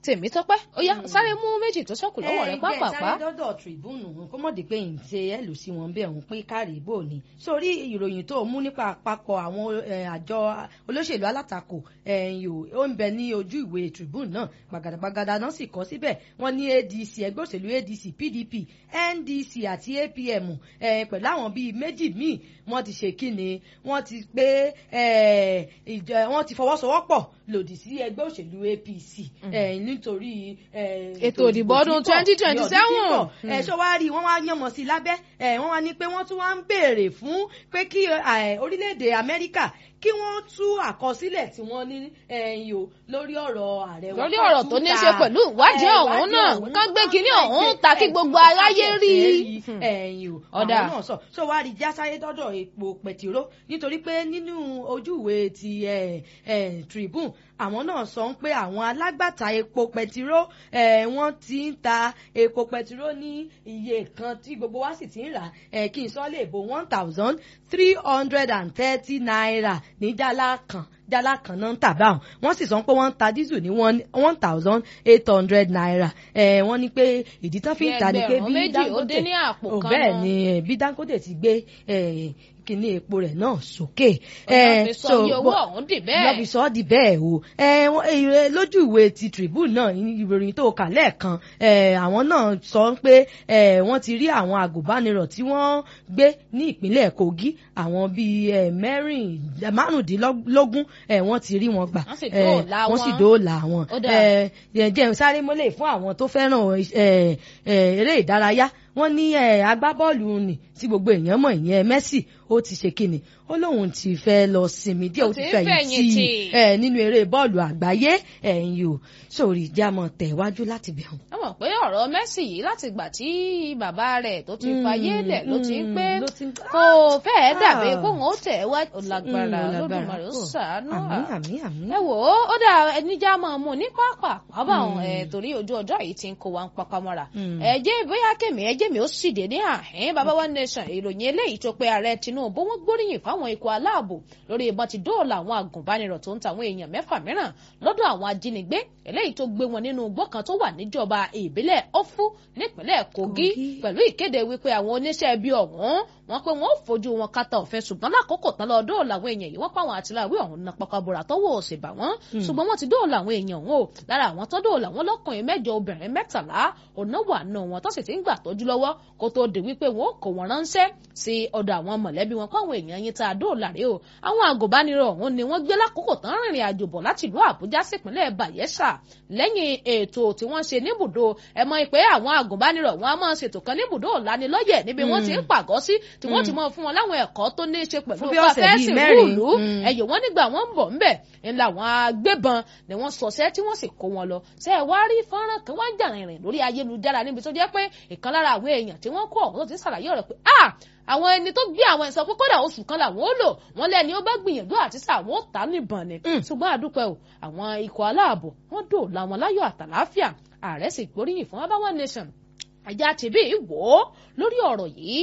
Tèmítọ́pẹ́ ó yá sáré mú méjì tó sọ́kù lọ́wọ́ rẹ pápápá. sáré dọ́dọ̀ tribune kó mọ̀ dé pé n ṣe ẹ̀ lù sí wọn bẹ́ẹ̀ ń pín kárí ìbò ni sórí ìròyìn tó mú nípa àpapọ̀ àwọn àjọ olóṣèlú alátakò ó ń bẹ ní ojú ìwé tribune náà gbàgàdàgbàgàdà náà sì kọ síbẹ̀ wọ́n ní adc ẹgbẹ́ òṣèlú adc pdp ndc àti apm pẹ̀lú àwọn bíi méjì míì wọ́n ti ṣe kíni wọ́n ti pé wọ́n ti fọwọ́sowọ́pọ̀ lòdì sí ẹgbẹ́ òṣèlú apc nítorí ètò ìdìbò ọdún twenty twenty seven. ẹ ṣọ wá rí wọn wá yànmọ sí lábẹ́ wọn wá ní pé wọ́n tún wá ń béèrè fún pé kí orílẹ̀-èdè amẹ́ríkà kí wọ́n tú àkọsílẹ̀ tí wọ́n ní ẹ̀yìn o lórí ọ̀rọ̀ ààrẹ wọn. lórí ọ̀rọ̀ tó ní í ṣe pẹ̀lú ìwádìí ọ̀hún náà kán gbé kínní ọ̀hún ta kí gbogbo aráyé rí i. ẹ̀yìn o àwọn náà sọ so wá rí jásáyé dọ́dọ̀ epo pẹ̀tíró nítorí pé nínú ojúwe ti Tribune àwọn náà sọ pé àwọn alágbàtà epo pẹtiró wọ́n ti ń ta epo pẹtiró ní iye kan tí gbogbo wa sì ti ń rà kí n sọ lè bo one thousand three hundred and thirty naira ní jálá kan jálá kan náà ń tà báwọn wọ́n sì sọ pé wọ́n ń ta dísù ní one thousand eight hundred naira wọ́n ní pé ìdí tán fi ń ta ni pé bí Dangote bẹ́ẹ̀ ni bí Dangote ti gbé kíní epo rẹ̀ náà sókè. ọ̀nà fi sọ iye owó ọ̀hún dì bẹ́ẹ̀. lọ́bi sọ ọ́ di bẹ́ẹ̀ o. lójú ìwé ti Tribune náà ìròyìn tó kà lẹ́ẹ̀kan àwọn náà sọ pé wọ́n ti rí àwọn àgùnbánirọ̀ tí wọ́n gbé ní ìpínlẹ̀ Kogi àwọn bíi márùndínlógún wọ́n ti rí wọn gbà wọ́n sì dóòlà wọn. jẹun sáré mọ́lẹ̀ fún àwọn tó fẹ́ràn eré ìdárayá wọ́n ní agbábọ́ọ̀lù nì tí gbogbo èèyàn mọ̀ ìyẹn Messi ó ti ṣe kíni ó lóun ti fẹ́ lọ sinmi díẹ̀ ó ti fẹ̀yìntì nínú eré bọ́ọ̀lù àgbáyé ẹ̀yìn o sórí ìjámọ̀ tẹ̀wájú láti bẹ̀ hàn. ẹ mọ̀ pé ọ̀rọ̀ Messi yìí láti gbà tí bàbá rẹ̀ tó ti fayé lẹ̀ ló ti ń pé kò fẹ́ẹ̀ dàbí kóun ó tẹ̀ wá lágbára Olódùmarè ó ṣàánú ẹ wò ó ó dà ẹnìjà máa mú ní pápá pápá àwọn ẹ torí ojú ọjọ́ yìí ti ń kó wa ń papá mọ́ra ẹ jẹ́ bóyá kèmí ẹ jẹ́ mi ó sì dé ní àhín bàbá wa nation ìròyìn eléyìí tó pé ààrẹ Tinubu wọ́n gbóríyìn fáwọn ikọ̀ aláàbò lórí ìbọn ti dóòlà àwọn agùnbánirọ̀ tó ń ta àwọn èèyàn mẹ́fà mìíràn lọ́dọ̀ àwọn ajínigbé eléyìí tó gbé wọn nínú igbó kan tó wà níjọba ìbílẹ̀ Ọ̀fù nípínlẹ̀ Kogi pẹ̀lú ìkéde wípé àwọn oníṣẹ́ ibi ọ̀hún wọ́n pé wọ́n ò fojú wọn kata òfin ṣùgbọ́n lákòókò tán lọ dóòlà àwọn èèyàn yìí wọ́n pa àwọn àtìláwí ọ̀hún na pakabura tọ́wọ́ òsì bà wọ́n ṣùgbọ́n wọ́n ti dóòlà àwọn èèyàn ọ̀hún o lára àwọn tó dóòlà wọn lọ́kùnrin mẹ́jọ obìnrin mẹ́tàlá ọ̀nà wà nù wọn tó sì ti ń gbà tọ́jú lọ́wọ́ kó tó di wípé wọn ò kó wọn ránṣẹ́ sí ọ̀dọ̀ àwọn mọ̀lẹ́bí wọn kó àwọn èèyàn yín tá a dóòlà rèé o àwọn àgùnbánirọ̀ ọ̀hún ni wọ́n gbé lákòókò tán rìnrìn àjò bọ̀ láti ìlú Àbújá sípínlẹ̀ Bayelsa lẹ́yìn ètò tí wọ́n ṣe níbùdó ẹ mọ̀ pé àwọn àgùnbánirọ̀ wọn a máa ṣètò kan níbùdó ọ̀lanilọ́yẹ̀ níbi wọ́n ti ń pàgọ́ sí tí wọ́n ti mọ̀ fún wọn láwọn ẹ̀kọ́ tó ní í ṣe pẹ̀lú fàfẹ́sì rúùlù ẹ̀yọ̀ wọn nígbà wọn ń bọ̀ ńbẹ̀ ńlá àwọn agbébọn ni wọ́n sọ̀sẹ́ tí wọ́n sì kó wọn lọ ṣe é wá rí fọ́nrán kan wá ń jà rìnrìn lórí ayélujára níbi tó jẹ́ pé ìkan lára àwọn èèyàn tí wọ́n kó ọ̀hún tó ti ṣàlàyé ọ̀rọ̀ pé ah àwọn ẹni tó gbé àwọn ẹ̀sọ́ pé kódà oṣù kan làwọn ó lò wọ́n lẹ́ni ó bá gbìyànjú àti sá àwọn ó ta níbọn ni ṣùgbọ́n àdúpẹ́ o àwọn ikọ̀ aláàbò wọ́n dòòlà wọn láyọ̀ àtàláfíà ààrẹ sì gbóríyìn fún abawa nation ajá tìbí wò ó lórí ọ̀rọ̀ yìí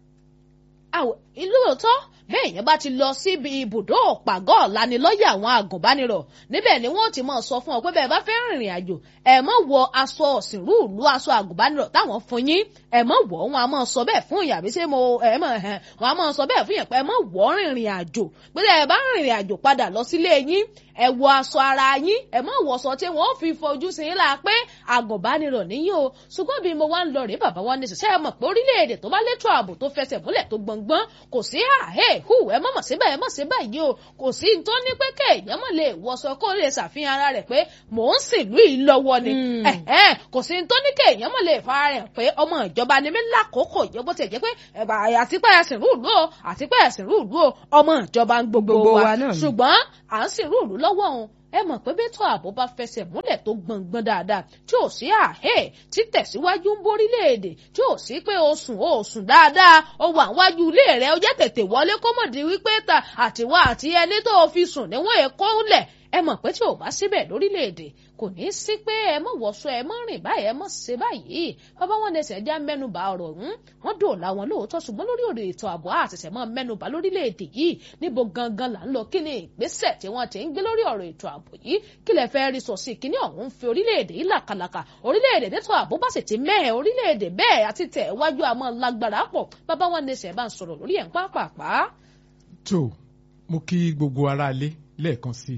lóòótọ́ bẹ́ẹ̀ yẹn bá ti lọ síbi ibùdó pàgọ́ lanilọ́yẹ̀ àwọn agùnbánirọ̀ níbẹ̀ ni wọ́n ti máa sọ fún ọ pé bẹ́ẹ̀ bá fẹ́ rìnrìn àjò ẹ̀ mọ́ wọ aṣọ ọ̀sìnrú ìlú aṣọ agùnbánirọ̀ táwọn fún yín ẹ̀ mọ́ wọ̀ wọn a máa sọ bẹ́ẹ̀ fún ìyàbí ṣé mo ẹ̀ mọ̀ ẹ̀ wọn a máa sọ bẹ́ẹ̀ fún yẹn pé ẹ̀ mọ́ wọ̀ rìnrìn àjò pé ẹ̀ bá rìnrìn àjò padà lọ sílé yín ẹ wọ aṣọ ara yín ẹ mọ wọṣọ tí wọn fi fojú sí la pé agùnbánirọ̀ níyìn o ṣùgbọ́n bí mo wá ń lọ rèé bàbá wa ní ṣiṣẹ́ ẹ mọ̀ pé orílẹ̀-èdè tó bá létò ààbò tó fẹsẹ̀ múlẹ̀ tó gbọ̀ngbọ́n kò sí àhẹ́ hù ẹ mọ̀ mọ̀ síbẹ̀ ẹ mọ̀ síbẹ̀ yìí o kò sí tó ní pé kéèyàn mọ̀ lè wọṣọ kó lè ṣàfihàn ara rẹ̀ pé mò ń sìnlú yìí lọ́wọ́ ni kò sí tó ní kéèyàn mọ̀ lè fara rẹ̀ pé ọmọ ìjọba ni mí lákòókò yìí bó ti jẹ́ pé àtipẹ́ ẹ̀sìn rúùlù o àtipẹ́ ẹ̀sìn rúùlù o ọmọ ìjọba gbogbo wa ṣùgbọ́n à ń sìn rúùlù lọ́wọ́ òun ẹ mọ̀ pé bẹ́tọ̀ ààbò bá fẹsẹ̀ múlẹ̀ tó gbọ̀ngbọ̀n dáadáa tí ò sí àhẹ́ tí tẹ̀síwájú ń borílẹ̀-èdè tí ò sí pé o sùn o sùn dáadáa o wà wájú ilé rẹ o jẹ́ tètè wọlé kó mọ̀ di wípé ta àtiwá àti ẹni tó o fi sùn níwọ̀n èkó lẹ̀ ẹ mọ̀ pé tí ò bá síbẹ̀ lórílẹ̀‐èdè kò ní í sí pé ẹ mọ̀ wọ̀ṣọ ẹ mọ̀ rìn báyìí ẹ mọ̀ ṣe báyìí bàbá wọn ní ẹsẹ̀ já mẹ́nuba ọ̀rọ̀ ọ̀hún wọ́n dòòlà wọn lóòótọ́ ṣùgbọ́n lórí ọ̀rọ̀ ètò ààbò àṣẹ̀ṣẹ̀ mọ́ mẹ́nuba lórílẹ̀‐èdè yìí níbo gangan là ń lọ kí ni ìgbésẹ̀ tí wọ́n ti ń gbé lórí ọ̀rọ̀ ètò ààbò yìí kí lẹ fẹ́ rí sọ sí kíní ọ̀hún fi orílẹ̀-èdè yìí làkàlàkà orílẹ̀-èdè tètò ààbò bá sì ti mẹ́ẹ̀ orílẹ̀-èdè bẹ́ẹ̀ àti tẹ̀ wájú àmọ́ lágbára pọ̀ bàbá wọn ní ẹsẹ̀ bá ń sọ̀rọ̀ lórí ẹ̀ ń pàápàá. tó mo kí gbogbo aráalé lẹ́ẹ̀kan sí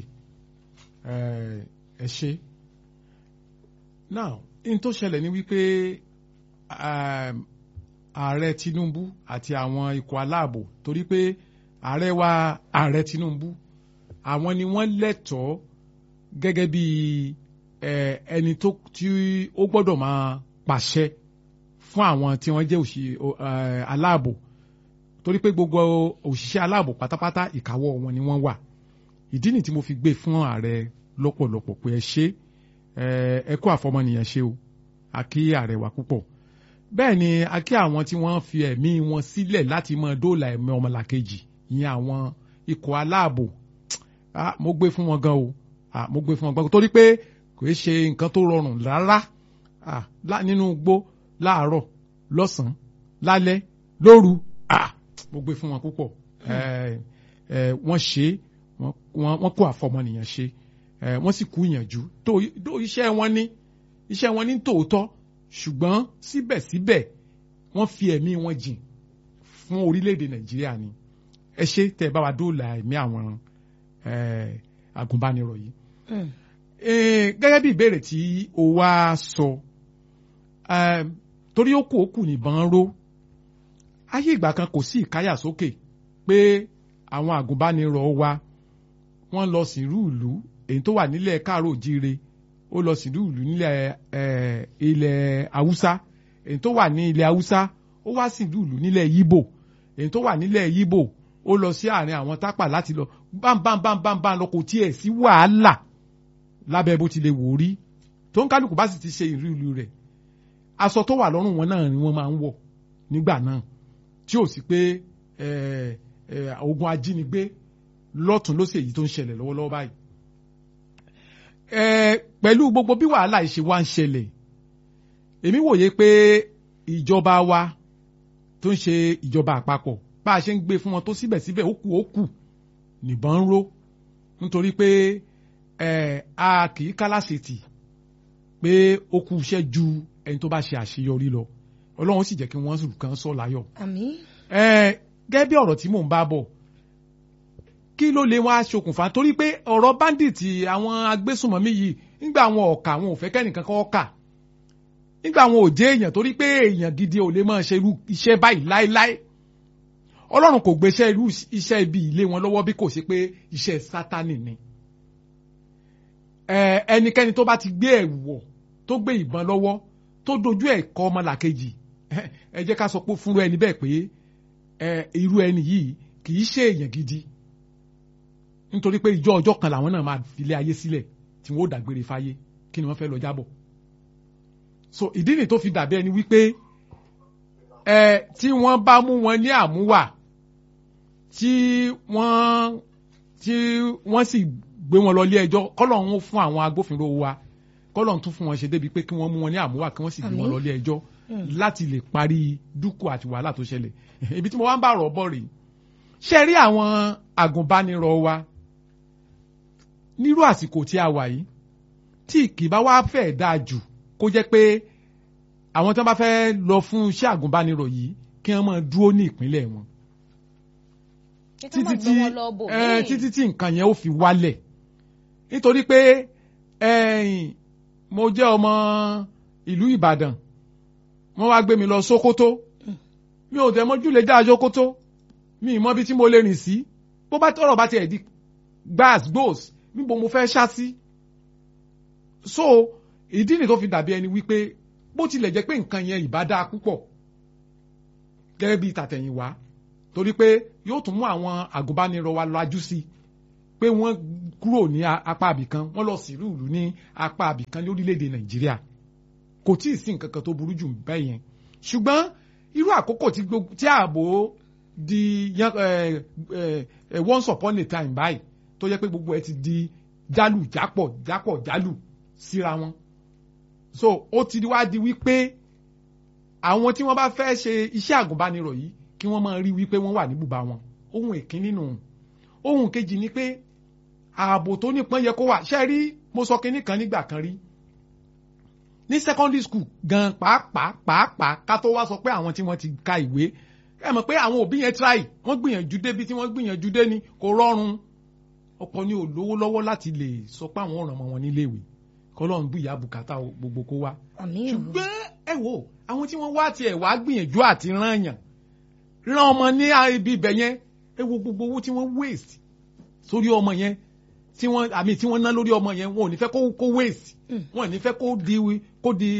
ẹ ṣe now in tó ṣẹlẹ̀ ni wípé ààrẹ Tinubu àti àwọn ikọ̀ aláàbò torí pé ààrẹ wa ààrẹ Tinubu àwọn ni wọ́n lẹ́tọ̀ọ́ gẹ́gẹ́ bí ẹni tó tí ó gbọ́dọ̀ máa pàṣẹ fún àwọn tí wọ́n jẹ́ aláàbò torí pé gbogbo òṣìṣẹ́ aláàbò pátápátá ìkáwọ́ wọn ni wọ́n wà ìdí nì tí mo fi gbé fún ààrẹ lọ́pọ̀lọpọ̀ pé ẹ ṣe ẹ kó àfọmọnìyàn ṣe o a kí ààrẹ wa púpọ̀ bẹ́ẹ̀ ni a kí àwọn tí wọ́n fi ẹ̀mí wọn sílẹ̀ láti mọ dóòlà ẹ̀mí ọmọlàkejì ìyẹn àwọn ikọ̀ aláàbò mo gbé fún wọn gan o mo gbé fún wọn gan o torí pé kò í ṣe nǹkan tó rọrùn rárá nínú igbó láàárọ̀ lọ́sàn-án lálẹ́ lóru mo gbé fún wọn púpọ̀ wọ́n ṣe wọ́n kó àfọmọnìyàn ṣe wọ́n sì kú ìyànjú tó iṣẹ́ wọn ní iṣẹ́ wọn ní tòótọ́ ṣùgbọ́n síbẹ̀síbẹ̀ wọ́n fi ẹ̀mí wọn jìn fún orílẹ̀-èdè nàìjíríà ni ẹ ṣe tẹ́ ẹ bá wa dóòlà ẹ̀mí àwọn agùnbánirọ̀ yìí. gẹ́gẹ́ bí ìbéèrè tí o wá sọ torí ó kù ó kù nìbọn ró ayé ìgbà kan kò sí ìkáyàsókè pé àwọn agùnbánirọ̀ wa wọ́n lọ sìnrú ìlú èyí tó wà nílẹ̀ káàró jíire ó lọ sìnrú ìlú nílẹ̀ ilẹ̀ haúsá èyí tó wà ní ilẹ̀ haúsá ó wá sìnrú ìlú nílẹ̀ yíbò èyí tó wà nílẹ̀ yíbò ó lọ sí àárín àwọn tápà láti lọ bámbámbámbámbá lọ kò tiẹ̀ sí wàhálà lábẹ́ bó ti lè wò rí tó ń kálukú bá sì ti ṣe ìrú ìlú rẹ̀ aṣọ tó wà lọ́rùn wọn náà ni wọ́n máa ń wọ̀ nígbà náà tí ò sí pé ogun ajínigbé lọ́tún ló sì èyí tó ń ṣẹlẹ̀ lọ́wọ́lọ́wọ́ báyìí. pẹ̀lú gbogbo bí wàhálà ìṣe wa ń ṣẹlẹ̀ èmi wòye pé ìjọba wa tó ń ṣe ìjọba àpapọ̀ bá a ṣe ń gbé fún wọn tó síbẹ̀síbẹ̀ ó kù ó kù nìbọn ń ró nítorí pé a kì í kálásìtì pé ó kù iṣẹ́ ju ẹni tó bá ṣe àṣeyọrí lọ ọlọ́run sì jẹ́ kí wọ́n sùn kan sọ láyọ̀. àmín. gẹ́gẹ́ bí ọ̀rọ̀ tí mò ń bá bọ̀ kí ló lè wá ṣokùnfà torí pé ọ̀rọ̀ bandits àwọn agbésùnmọ̀mí yìí nígbà àwọn ọ̀kà àwọn ò fẹ́ kẹ́nìkan kan ọ̀kà nígbà àwọn ò jẹ́ èèyàn torí pé èèyàn gidi ò lè máa ṣe irú iṣẹ́ báyìí láéláé ọlọ́run kò gbéṣẹ́ irú iṣẹ́ ibi ilé wọn lọ́wọ́ bí kò ṣe pé iṣẹ́ sátánì ni ẹnikẹ́ni tó bá ti gbé ẹ̀wù wọ̀ tó gbé ìbọn lọ́wọ́ tó dojú ẹ̀ kọ ọmọlàkejì ẹ jẹ́ ká sọ pé fúnra ẹni bẹ́ẹ̀ pé irú ẹni yìí kì í ṣe èèyàn gidi nítorí pé ìjọ ọjọ́ kan làwọn náà máa filé ayé sílẹ̀ tí wọ́n ó dàgbére fáyé kí ni wọ́n fẹ́ lọ jábọ̀ so ìdí nìyí tó fi dàbí ẹni wípé ẹ tí wọ́n bá mú wọn ní àmúwà tí wọ́n tí wọ́n sì gbé wọn lọ ilé ẹjọ́ kọ́lọ́run ó fún àwọn agbófinró wa kọ́lọ́run tún fún wọn ṣe débi pé kí wọ́n mú wọn ní àmúwà kí wọ́n sì gbé wọn lọ ilé ẹjọ́ láti lè parí dúkù àti wàhálà tó ṣẹlẹ̀ ibi tí mo wá ń bá rọ̀ bọ̀ rèé ṣe rí àwọn agùnbánirọ̀ wa nírú àsìkò tí a wà yìí tí kì bá wá fẹ́ dáa jù kó jẹ́ pé àwọn tí wọ́n bá fẹ́ lọ fún iṣẹ́ àgùnbánirọ̀ yìí kí wọ́n máa dúró ní ìpínlẹ̀ wọn títí tí títí tí nǹkan yẹn ó fi wálẹ̀ nítorí pé mo jẹ́ ọmọ ìlú Ìbàdàn wọ́n wá gbé mi lọ Sókótó mi ò tẹ́ mọ́jú lè dá Sókótó mi ì mọ̀ bí tí mo lè rìn sí bó bá tọrọ bá tiẹ̀ di gbáàs gbòòs níbo mo fẹ́ ṣá sí so ìdí nìyí tó fi dàbí ẹni wípé bó tilẹ̀ jẹ́ pé nǹkan yẹn ìbá dáa púpọ̀ gẹ́gẹ́ bí tàtẹ̀yìnwá torí pé yóò tún mú àwọn àgùnbánirọ̀ wa lajú sí i pé wọ́n kúrò ní apá àbìkan wọ́n lọ sí ìlú ní apá àbìkan lórílẹ̀‐èdè Nàìjíríà kò tí ì sí nǹkan kan tó burú jù bẹ́ẹ̀ yẹn ṣùgbọ́n irú àkókò tí ààbò di once upon a time báyìí tó yẹ pé gbogbo ẹ ti di jálù jápọ̀ jápọ̀ jálù síra wọn so ó ti wá di wípé àwọn tí wọ́n bá fẹ́ ṣe iṣẹ́ àgùnbánirọ̀ yìí kí wọ́n máa rí wípé wọ́n wà ní bùbá wọn ohun ìkíní nù ohun kejì ni pé ààbò tó nípọn yẹ kó wà ṣe rí mo sọ kinní kan nígbà kan rí ní secondary school gan pàápàá pàápàá ká tó wá sọ pé àwọn tí wọ́n ti ka ìwé ẹ mọ̀ pé àwọn òbí yẹn try wọ́n gbìyànjú débi tí wọ́n gbìyànjú dé ni kò rọrùn ọ̀pọ̀ ni ò lówó lọ́wọ́ láti lè sọ pé àwọn ọ̀ràn ọmọ wọn níléèwé kọ́lọ́run bí ìyá bùkátà gbogbo kó wá. ṣùgbọ́n ẹ wo àwọn tí wọ́n wá tiẹ̀ wá gbìyànjú àti rán yàn rán ọmọ ní ibi ibẹ̀ yẹn ẹ wo gbogbo owó tí wọ́n waste sórí ọmọ yẹn tí wọ́n àmì tí wọ́n ná lórí ọmọ yẹn wọn ò ní fẹ́ kó kó waste wọn ò ní fẹ́ kó di kó di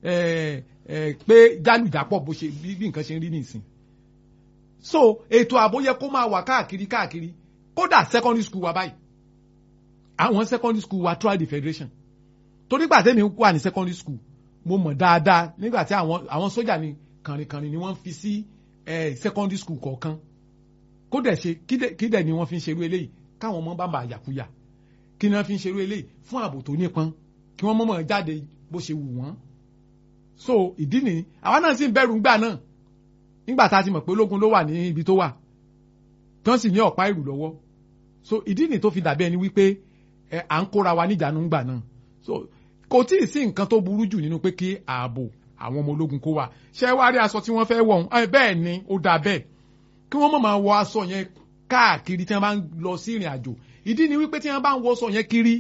pé jálùjápọ̀ bó ṣe bí nǹkan ṣe ń rí nìsín so ètò ààbò yẹ kó máa wà káàkiri káàkiri kódà secondary school wa báyìí àwọn secondary school wa try the federation torí gbà tẹ́mi wà ní secondary school mo mọ̀ dáadáa nígbà tí àwọn àwọn sójà ni kànrìnkànrìn ni wọ́n fi sí secondary school kọ̀ọ̀kan kó dẹ̀ ṣe kí dẹ̀ ni wọ́n fi ń ṣerú eléyìí káwọn ọmọ bá bàa yàkúyà kí ni wọ́n fi ń ṣerú eléyìí fún ààbò tó nípọn kí wọ́n mọ̀mọ́ jáde bó ṣe wù wọ́n so ìdí nìyí àwa náà sì ń bẹ̀rù ńgbà náà nígbà tá a ti mọ̀ pé ológun ló wà ní ibi tó wà tí wọ́n sì ní ọ̀pá ìrù lọ́wọ́ so ìdí nìyí tó fi dàbí ẹni wípé ẹ à ń kóra wa níjànú ńgbà náà so kò tí ì sí nǹkan tó burú jù nínú pé kí ààbò àwọn ọmọ ológun kó wà ṣé wàá rí aṣọ tí wọ́n fẹ́ wọ̀ ọ́n bẹ́ẹ̀ ni ó dáa bẹ́ẹ̀ kí wọ́n mọ̀ máa wọ aṣọ yẹn káàkiri tí wọ́n bá ń lọ sí ìrìn àjò ìdí ni wípé tí wọ́n bá ń wọ aṣọ yẹn kiri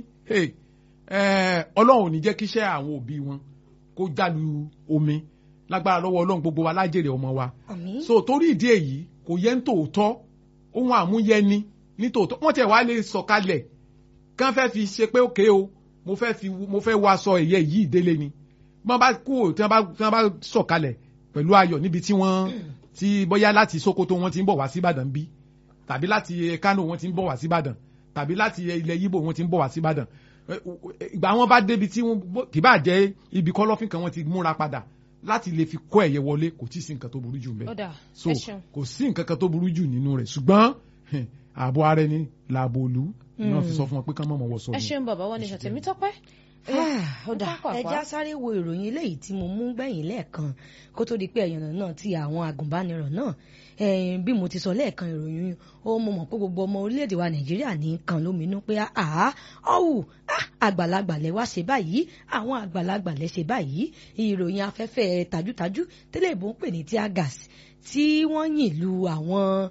ọlọ́run ò ní jẹ́ kíṣẹ́ àwọn òbí wọn kó jálu omi lágbára lọ́wọ́ ọlọ́run gbogbo wa lájèrè ọmọ wa so torí ìdí èyí kò yẹ ń tòótọ́ ohun àmúyẹni ní tòótọ́ wọ́n tiẹ̀ wá lè sọ̀kalẹ̀ kán fẹ́ fi ṣe pé òkè o mo fẹ́ fi mo fẹ́ wọ aṣọ ẹ̀yẹ yìí délé ni wọ́n bá kú ò tí wọ́n bá sọ̀kalẹ̀ pẹ̀lú ayọ̀ níbi tí wọ́n ti bóyá láti Sokoto wọ́n ti ń bọ̀ wá sí Ìbàdàn bí tàbí láti Kano wọ́n ti ń bọ̀ wá sí Ìbàdàn tàbí láti ilẹ̀ Yíbò wọ́n ti ń bọ̀ wá sí Ìbàdàn ìgbà wọn bá débi tí wọn kì bá jẹ́ ibi kọ́lọ́fín kan wọ́n ti múra padà láti lè fi kó ẹ̀yẹ wọlé kò tí ì sí nǹkan tó burú jù ń bẹ so kò sí nǹkan kan tó burú jù nínú rẹ̀ ṣùgbọ́n ààbò ara ẹni làbò òlu náà fi sọ fún wọn pé kán mọ̀ mọ̀ wọ sọ ẹ ṣeun bàbá wọn ní ṣàtẹ̀mí tọ́pẹ́ ọ̀dà ẹja sáré wo ìròyìn eléyìí tí mo mú gbẹ̀yìn lẹ́ẹ̀kan kó tó di pé ẹ̀yànnà náà ti àwọn agùnbánirọ̀ náà bí mo ti sọ lẹ́ẹ̀kan ìròyìn ó mo mọ̀ pé gbogbo ọmọ orílẹ̀-èdè wa nàìjíríà ní kan lóminú pé àá ọ̀hù àgbàlagbà lẹ wá ṣe báyìí àwọn àgbàlagbà lẹ ṣe báyìí ìròyìn afẹ́fẹ́ tajútajú tẹ́lẹ̀ ìbò ń pè ní tíá gas tí wọ́n yìn lu àwọn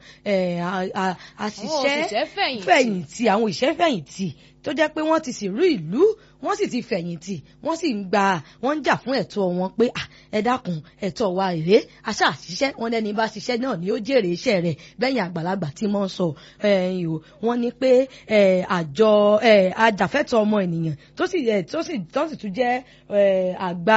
àṣìṣẹ́ fẹ̀yìntì àwọn òṣìṣẹ́ fẹ̀yìntì tó jẹ́ pé wọ́n ti sì rú ìlú wọ́n sì ti fẹ̀yìntì wọ́n sì ń gba wọ́n ń jà fún ẹ̀tọ́ wọn pé ẹ dákun ẹ̀tọ́ wa rèé aṣá àṣìṣẹ́ wọn lẹ́ni bá ṣiṣẹ́ náà ni ó jèrè iṣẹ́ rẹ̀ bẹ́yìn àgbàlagbà tí wọ́n sọ wọ́n ní pé àjọ ajàfẹ́tọ̀ ọmọ ènìyàn tó sì tó sì tó sì tún jẹ́ àgbà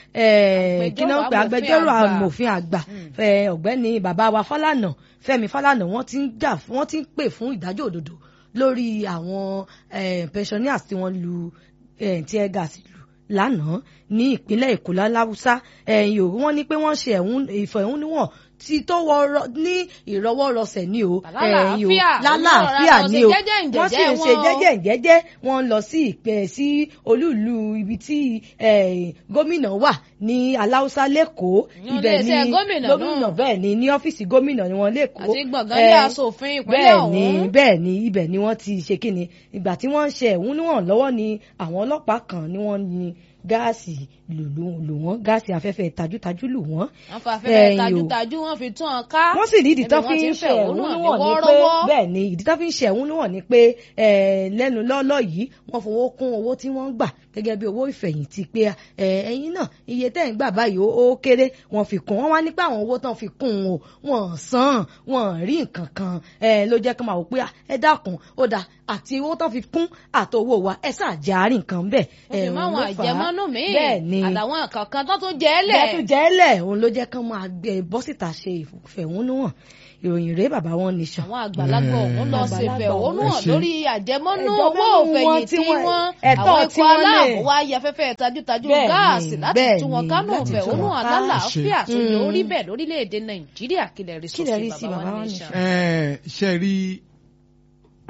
kí náà pé agbẹjọ́rò amòfin àgbà ọ̀gbẹ́ni bàbá wa Fálànà Fẹ́mi Fálànà wọ́n ti ń jà wọ́n ti ń pè fún ìdájọ́ òdodo lórí àwọn pensioners tí wọ́n lu tear gas lù lánàá ní ìpínlẹ̀ Èkó láláwùsá ẹ̀yìn òru wọ́n ní pé wọ́n ṣe ìfẹ̀hónúhàn tí tó wọ ní ìrọwọ́rọsẹ̀ ní o ẹ̀yìn o lálàáfíà ní o wọ́n sì ń ṣe jẹ́jẹ́ jẹ́jẹ́ wọ́n ń lọ sí ìpẹ́ sí olúùlú ibi tí gómìnà wà ní aláùsá lẹ́kọ̀ọ́ ibẹ̀ ní gómìnà bẹ́ẹ̀ ni ní ọ́fíìsì gómìnà ni wọ́n lẹ́kọ̀ọ́ àti gbọ̀ngàn ilé asòfin ìpínlẹ̀ ọ̀hún bẹ́ẹ̀ ni bẹ́ẹ̀ ni ibẹ̀ ni wọ́n ti ṣe kíni ìgbà tí wọ́n ń ṣe ẹ̀hónúhàn lọ́wọ́ ni àwọn ọlọ́pàá kan ni wọ́n ní gáàsì lù lù wọ́n gáàsì afẹ́fẹ́ tajútajú lù wọ́n. wọ́n fa afẹ́fẹ́ tajútajú wọ́n fi tún ọ ká. wọ́n sì ní ìdí tó fi ń ṣe ẹ̀hónúhàn ní pé bẹ́ẹ̀ ni ìdí tó fi ń ṣe ẹ̀hónúhàn ní pé lẹ́nu lọ́lọ́ yìí wọ́n fowó kún owó tí wọ́n ń gbà gẹ́gẹ́ bí owó ìfẹ̀yìntì pé ẹ̀yin náà iye tẹ́ ń gbà báyìí ó kéré wọ́n fi kún wọ́n wá nípa àwọn owó tán fi kún o wọ́n san wọ́n rí nǹkan kan ló jẹ́ kí n máa wò pé ẹ dákun ó dáa àti owó tán fi kún àtowó wa ẹ ṣáàjì àárín nǹkan bẹ́ẹ̀. ẹ mọ àwọn àjẹmọ́nú mi bẹ́ẹ̀ ni àtàwọn kankan tó tún jẹ́ lẹ̀. bẹ́ẹ̀ tún jẹ́ lẹ̀ òun ló jẹ́ kán máa gbé bọ́ síta ṣe ìfẹ̀hónúhàn ìròyìn rèé bàbá wọn nìṣàn. àwọn àgbàlagbà ọ̀hún lọ sí ìfẹ̀hónúhàn lórí àjẹmọ́nú owó òfẹ̀yìntì wọn àwọn ikọ̀ aláàbò wa ya fẹ́fẹ́ tajútajú gáàsì láti tún wọn kánú ìfẹ̀hónúhàn alálàáfíà tó yẹ orí bẹ́ẹ̀ lórílẹ̀‐èdè nàìjíríà kílẹ̀ rí sọ́sì bàbá wọn nìṣàn. ṣe rí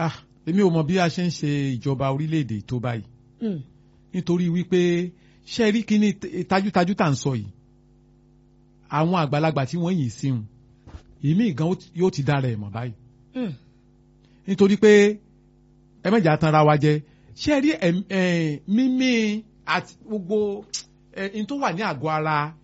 èmi ò mọ bí a ṣe ń ṣe ìjọba orílẹ̀-èdè tó báyìí nítorí wípé ṣe rí kíní tajútajú tá à ń sọ yìí àwọn àgbàlagbà tí wọ́n yìí síhun ìmí gan yóò ti dára ẹ̀ mọ̀ báyìí nítorí pé ẹ mẹ́jà tanra wa jẹ ṣe rí mímí àti gbogbo ẹni tó wà ní àgọ́ ara